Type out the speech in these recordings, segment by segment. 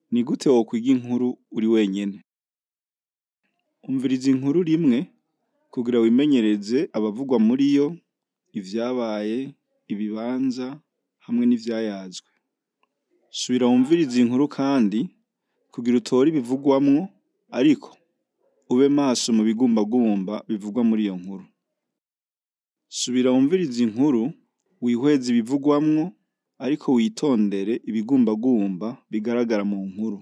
Ni gute wokwiga inkuru uri wenyene? Umviriza inkuru rimwe kugira wimenyereze abavugwa muri yo, ivyabaye, ibibanza hamwe n'ivyayazwe. Subira wumvirize inkuru kandi kugira utore ibivugwamwo ariko ube maso mu bigumbagumba bivugwa muri iyo nkuru. Subira wumvirize inkuru wihweze ibivugwamwo ariko witondere ibigumbagumba bigaragara mu nkuru.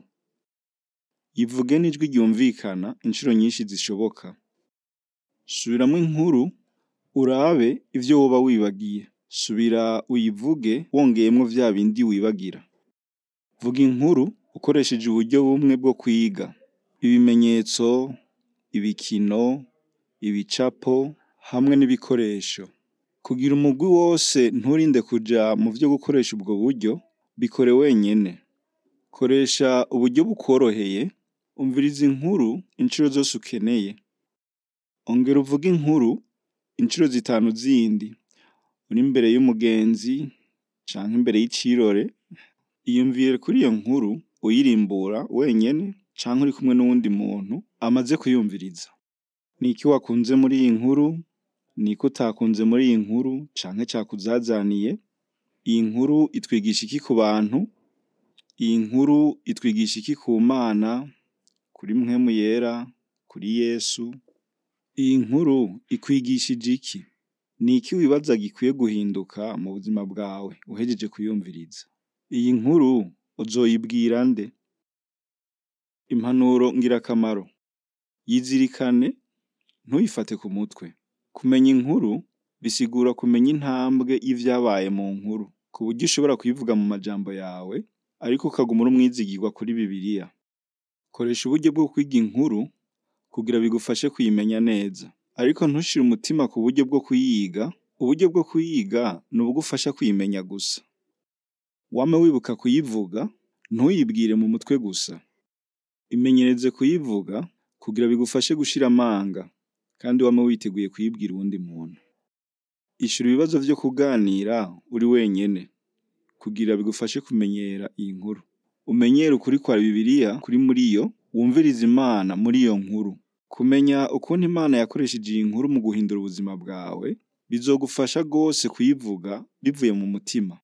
Yivuge n'ijwi ryumvikana incuro nyinshi zishoboka. Subiramwo inkuru urabe ivyo woba wibagiye. Subira uyivuge wongeyemwo vya bindi wibagira. Vuga inkuru ukoresheje uburyo bumwe bwo kwiga. Ibimenyetso, ibikino, ibicapo hamwe n'ibikoresho. Kugira umugwi wose nturinde kuja mu vyo gukoresha ubwo buryo, bikore wenyene. Koresha uburyo bukworoheye, umviriza inkuru incuro zose ukeneye. Ongera uvuge inkuru incuro zitanu zindi. Uri imbere y'umugenzi canke imbere y'icirore, iyumvire kuri iyo nkuru uyirimbura wenyene canke uri kumwe n'uwundi muntu amaze kuyumviriza. Niki wakunze muri iyi nkuru? Niki utakunze muri iyi nkuru canke cakuzazaniye? Iyi nkuru itwigisha iki ku bantu? Iyi nkuru itwigisha iki ku Mana, kuri mpwemu yera, kuri Yesu? Iyi nkuru ikwigishije iki? Niki wibaza gikwiye guhinduka mu buzima bwawe uhejeje kuyumviriza? Iyi nkuru uzoyibwira nde? Impanuro ngirakamaro. Yizirikane ntuyifate ku mutwe. Kumenya inkuru bisigura kumenya intambwe y'ivyabaye mu nkuru, ku buryo ushobora kuyivuga mu majambo yawe ariko ukaguma uri umwizigirwa kuri Bibiliya. Koresha uburyo bwo kwiga inkuru kugira bigufashe kuyimenya neza. Ariko ntushire umutima ku buryo bwo kuyiga, uburyo bwo kuyiga ni ubugufasha kuyimenya gusa. Wame wibuka kuyivuga, ntuyibwire mu mutwe gusa. Imenyereze kuyivuga kugira bigufashe gushira amanga kandi wame witeguye kuyibwira uwundi muntu. Ishura ibibazo vyo kuganira uri wenyene kugira bigufashe kumenyera iyi nkuru. Umenyere ukuri kwa Bibiliya kuri muri yo, wumvirize Imana muri iyo nkuru. Kumenya ukuntu Imana yakoresheje iyi nkuru mu guhindura ubuzima bwawe, bizogufasha gose kuyivuga bivuye mu mutima.